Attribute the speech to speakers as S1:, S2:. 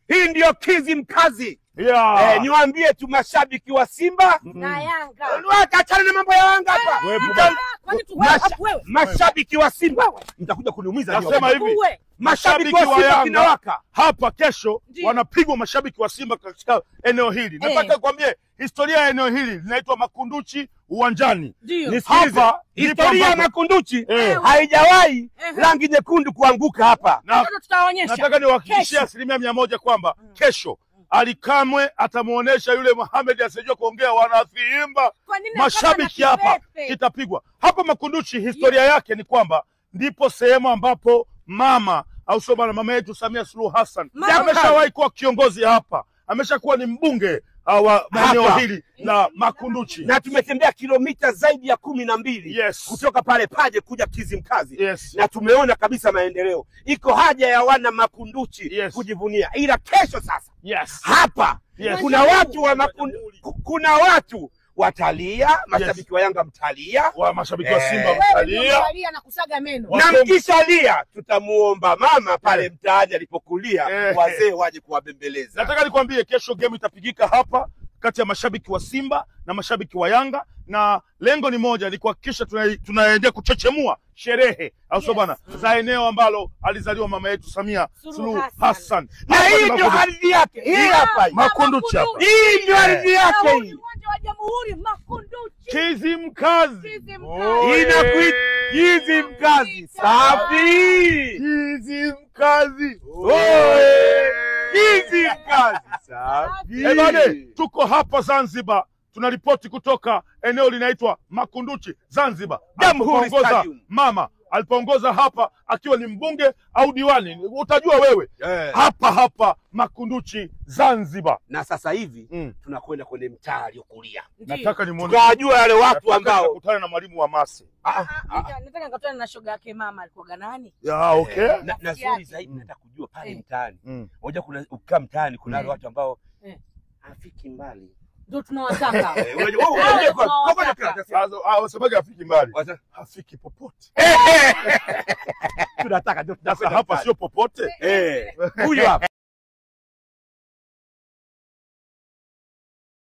S1: hii ndiyo kizi mkazi.
S2: Yeah.
S1: Eh, niwaambie tu mashabiki wa Simba
S3: na Yanga.
S1: achana na mambo ya Yanga hapa.
S2: Wewe,
S1: Mta-
S3: Kwani tu
S1: Masha-
S3: hapo wewe?
S1: Mashabiki wa Simba mtakuja kuniumiza.
S2: Nasema
S1: nyote.
S2: hivi.
S3: Uwe.
S1: mashabiki
S2: Mashabiki
S1: wa
S2: wa
S1: Simba
S2: Yanga.
S1: kinawaka.
S2: hapa kesho
S3: Ndiyo.
S2: wanapigwa mashabiki wa Simba katika eneo hili. Nataka kuambie historia ya eneo hili linaitwa Makunduchi uwanjani.
S3: Ndio.
S1: Nisikilize,
S2: Hapa ndipo
S1: historia ya
S2: ambapo-
S1: Makunduchi
S2: Eh.
S1: haijawahi
S3: Eh.
S1: rangi nyekundu kuanguka hapa.
S2: Na
S3: Sasa tutaonyesha.
S2: nataka niwahakikishie
S3: Kesho.
S2: asilimia mia moja kwamba kesho Ali Kamwe atamuonesha yule Mohamed asijua kuongea wanafiimba
S3: Kwa nini
S2: mashabiki
S3: kama na
S2: hapa
S3: kipepe?
S2: kitapigwa hapa Makunduchi. Historia yake ni kwamba ndipo sehemu ambapo mama au sio bwana, mama yetu Samia Suluhu Hassan
S3: Mama.
S2: ameshawahi kuwa kiongozi hapa, ameshakuwa ni mbunge uh, wa eneo
S1: Hapa.
S2: hili la Makunduchi.
S1: na tumetembea kilomita zaidi ya kumi na mbili
S2: Yes.
S1: kutoka pale Paje kuja Kizimkazi
S2: Yes.
S1: na tumeona kabisa maendeleo. Iko haja ya wana Makunduchi
S2: Yes.
S1: kujivunia, ila kesho sasa
S2: Yes.
S1: hapa
S2: Yes.
S1: kuna watu wa makundu, ku- kuna watu watalia, mashabiki wa Yanga mtalia,
S2: Wa mashabiki wa
S1: Eh.
S2: Simba
S3: Wewe ndio
S2: mtalia.
S3: unalia na kusaga meno.
S2: Wa-
S1: na
S2: Wasem-
S1: mkishalia tutamuomba mama pale
S2: Eh.
S1: mtaani alipokulia,
S2: Eh.
S1: wazee waje kuwabembeleza.
S2: Nataka nikwambie kesho game itapigika hapa kati ya mashabiki wa Simba na mashabiki wa Yanga, na lengo ni moja, ni kuhakikisha tuna- tunaendelea kuchechemua sherehe au sio
S3: Yes.
S2: bwana, za eneo ambalo alizaliwa mama yetu Samia
S3: Suluhu
S2: Suluhu
S3: Hassan.
S2: Hassan.
S1: na
S2: Hapa
S1: hii
S2: ni
S1: ndio
S2: Makunduchi.
S1: ardhi yake, hii hapa hii.
S2: Makunduchi hapa.
S1: hii ndio ardhi
S3: Na
S1: yake
S3: huu ni
S1: hii.
S3: uwanja wa Jamhuri Makunduchi.
S2: Kizimkazi.
S3: Kizimkazi.
S1: Inakuita Kizimkazi. Safi.
S2: Kizimkazi.
S1: Oe. Kizimkazi. Safi.
S2: Eh, bane, tuko hapa Zanzibar tunaripoti kutoka eneo linaitwa Makunduchi Zanzibar,
S1: Jamhuri
S2: alipoongoza
S1: Stadium.
S2: mama alipoongoza hapa akiwa ni mbunge au diwani, utajua wewe
S1: Eh.
S2: hapa hapa Makunduchi Zanzibar.
S1: Na sasa hivi
S2: Mm.
S1: tunakwenda kwenye mtaa aliokulia,
S3: Ndio.
S2: Nataka nimuone
S1: tukawajua wale watu
S2: nataka
S1: ambao
S2: nikakutane na mwalimu wa Masi.
S1: Ah,
S3: Ah,
S1: ah,
S3: nika- Nataka nikutane na shoga yake mama alikuwa nani?
S2: Ya, okay.
S1: na, na
S3: Rafiki
S1: zuri
S3: yake.
S1: zaidi nataka kujua pale
S3: Eh.
S1: mtaani.
S2: Mm.
S1: Unajua kuna ukikaa mtaani kuna wale
S3: Eh.
S1: watu ambao
S3: Eh.
S1: hafiki mbali.
S3: Ndio tunawataka.
S1: Eh, unajua- wewe-
S3: Hao
S1: unajua-
S3: ndio tunawataka.
S1: ngoja nikwambie.
S2: Sasa, ah, wasemaje hafiki mbali,
S1: Wacha-
S2: hafiki popote.
S1: tunataka ndio
S2: Sasa
S1: tunakwenda
S2: hapa
S1: mtaani.
S2: sio popote.
S1: Eh, huyu hapa